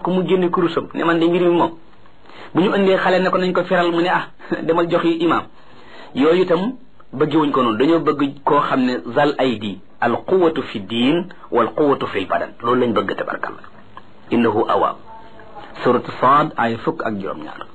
ku mu génne kurusam ne man de mbir mi moom bu ñu indee xale ne ko nañ ko feral mu ne ah demal jox yi imaam yooyu itam bëggewuñ ko noonu dañoo bëgg koo xam ne zal aydi al quwatu fi diin wal quwatu fi l badan loolu lañ bëgg tabarkalla innahu awaab suratu saad ay fukk ak juróom-ñaar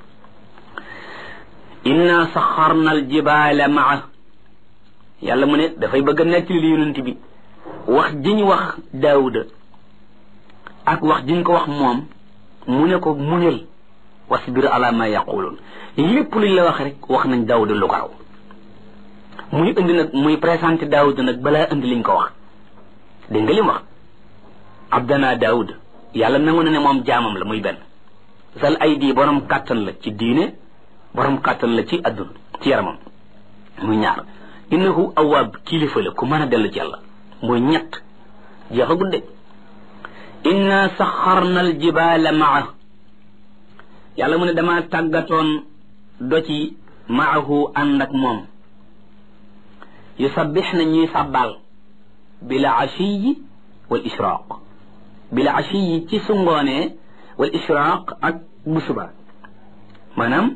inna saxarna al jibaala maa yàlla mu ne dafay bëgg a nettali li yonent bi wax jiñ wax daawuda ak wax jiñ ko wax moom mu ne ko muñal wasbir ala ma yaquluun lépp luñ la wax rek wax nañ daawuda lu ko raw muy indi nag muy présenté daawuda nag balaa indi liñ ko wax dégg nga lim wax abdana daawuda yàlla nangu na ne moom jaamam la muy benn sal ay di borom kàttan la ci diine borom kàttan la ci adduna ci yaramam muy ñaar innahu awaab kilifa la ku mën a dellu ci yàlla muy ñett jeexa gudde inna saxarna al jibaala maa yàlla mu ne dama tàggatoon doci maahu ànd ak moom yusabbix na ñuy sàbbaal bila ashiyi wal israaq bila ashiyi ci su ngoonee wal israaq ak bu suba maanaam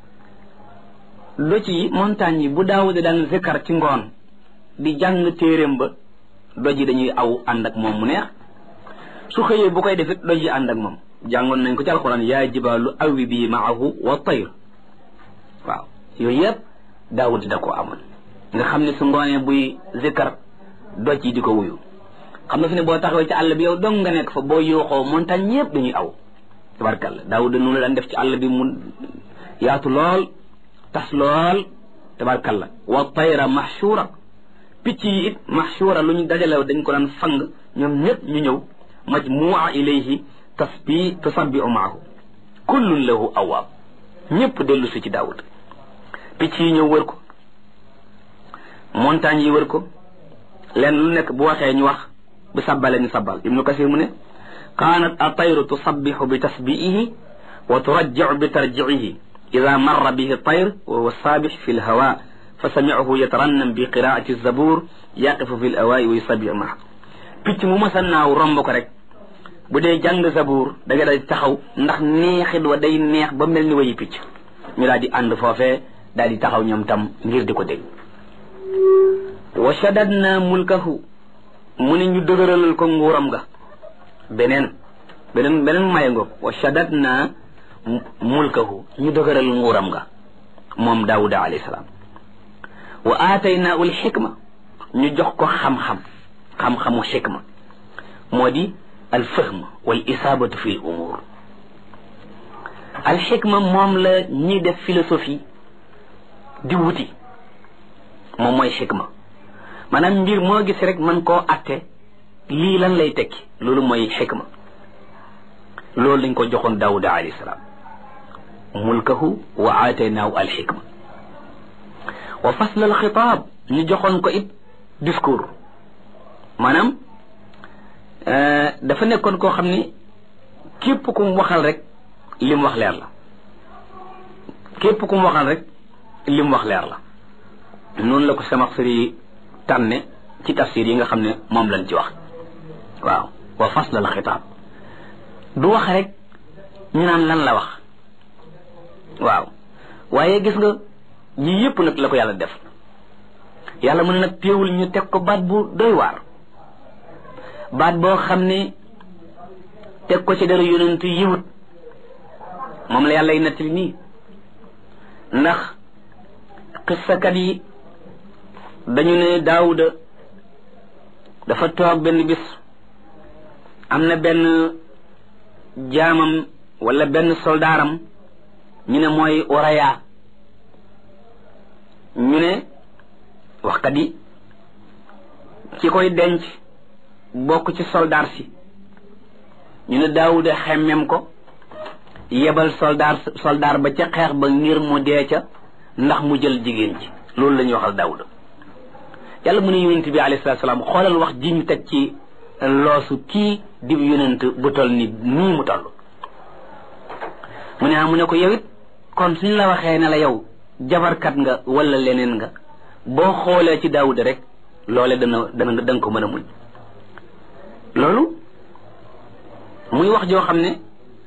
doj yi montagne yi bu daawuda daan zikkar ci ngoon di jàng téeréem ba doj yi dañuy aw ànd ak moom mu neex su xëyee bu koy defit doj yi ànd ak moom jàngoon nañ ko ci alxuraan yaa jibaalu awi bi maahu wa tayr waaw yooyu yëpp daawuda da ko amoon nga xam ne su ngoonee buy zikkar doj yi di ko wuyu xam nga fi ne boo taxawee ci àll bi yow dong nga nekk fa boo yooxoo montagne yëpp dañuy aw tabarkalla daawuda noonu la daan def ci àll bi mu yaatu lool tas lool tabarkalla wa tayra mahshura picc yi it mahshura lu ñu dajalew dañ ko daan fang ñoom ñëpp ñu ñëw majmua ilayhi tasbi tusabbiu maahu kullun lahu awaab ñëpp dellu si ci daawud picc yi ñëw wër ko montagne yi wër ko leen lu nekk bu waxee ñu wax bu sabbale ñu sabbal ibnu kasir mu ne kaanat atayru tusabbihu bi tasbiihi wa turajjiu bi tarjiihi ida marra bihi tayr wa huwa saabix fi lhawa fa samicahu yatarannam bi qiraati zabur yaqifu fi lawaayi wa yusabbiu maa picc mu masa naaw romb ko rek bu dee jàng zabur da nga day taxaw ndax neexit wa day neex ba mel ni wayi picc ñu daal di ànd foofee daal di taxaw ñoom tam ngir di ko dégg wa shadadna mulkahu mu ne ñu dëgëralal ko nguuram ga beneen beneen beneen maye ngoog wa shadadna mulkahu ñu dëgëral nguuram ga moom daawuda alayhi salaam wa aataynaahu alxikma ñu jox ko xam-xam xam-xamu xikma moo di alfahm wal isaabatu fi l umuur alxikma moom la ñiy def philosophie di wuti moom mooy xikma maanaam mbir moo gis rek mën koo atte lii lan lay tekki loolu mooy xikma loolu lañ ko joxoon daawuda alayhi salaam mulkahu wa aataynaahu alxikma wa fasl alxitaab ñu joxoon ko it discours maanaam dafa nekkoon koo xam ni képp ku mu waxal rek li mu wax leer la képp ku mu waxal rek li mu wax leer la noonu la ko Samaxsari tànne ci tafsir yi nga xam ne moom lañ ci wax waaw wa fasl alxitaab du wax rek ñu naan lan la wax waaw waaye gis nga yii yëpp nag la ko yàlla def yàlla mën nag téewul ñu teg ko baat bu doy waar baat boo xam ne teg ko ci dara yonent yiwut moom la yàlla y nettali nii ndax xissakat yi dañu ne daawuda dafa toog benn bis am na benn jaamam wala benn soldaaram ñu ne mooy oraya ñu ne waxkat yi ci koy denc bokk ci soldaar si ñu ne daawuda xemmem ko yebal soldaar soldaar ba ca xeex ba ngir mu dee ca ndax mu jël jigéen ci loolu la ñuy waxal daawuda yàlla mu ne yonent bi alayhi salaatu salaam xoolal wax ji ñu teg ci loosu kii dib yonent bu toll ni nii mu toll mu ne ah mu ne ko yow it kon suñ la waxee ne la yow jabarkat nga wala leneen nga boo xoolee ci daawuda rek loole dana dana da nga ko mën a muñ loolu muy wax joo xam ne